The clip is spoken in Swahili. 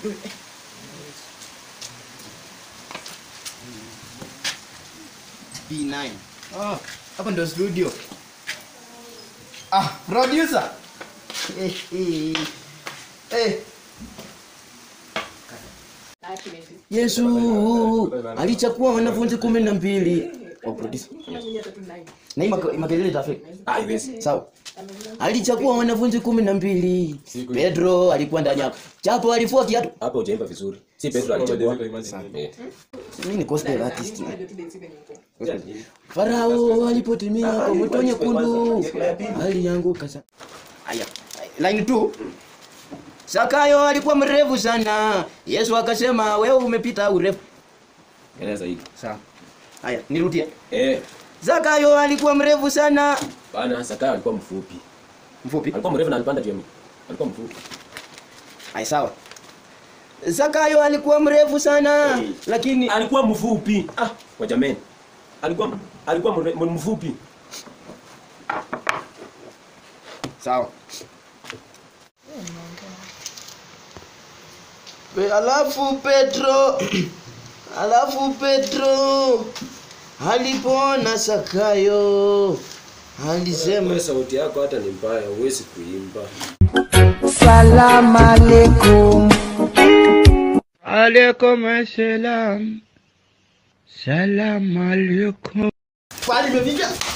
B9. Ah, hapa ndo studio. Ah, producer. Eh, eh. Eh. Yesu alichukua wanafunzi kumi na mbili. Oh, producer. Na hii maka- makelele itafika. Haiwezi. Sawa. Alichukua wanafunzi kumi na mbili. Pedro alikuwa ndani yako. Chapo alifua kiatu. Hapo hujaimba vizuri. Si Petro alichagua. Eh. Mimi ni gospel artist. Farao alipotimia kwa moto nyekundu alianguka sana. Haya, line 2. Sakayo alikuwa mrefu sana. Yesu akasema wewe umepita urefu. Eleza hii. Sawa. Haya, nirudie. Eh. Zakayo alikuwa mrefu sana. Bana Zakayo alikuwa mfupi. Mfupi. Alikuwa mrefu na alipanda juu. Alikuwa mfupi. Haya, sawa. Zakayo alikuwa mrefu sana Hey. lakini Alikuwa mfupi. Ah, kwa jameni. Alikuwa alikuwa mre- mfupi. sawa. Pe- Alafu Petro alafu Petro alipoona Zakayo alisema Wewe sauti yako hata ni mbaya, huwezi kuimba. Salam alaikum. Alaikum assalam. Salam alaikum. pale imefika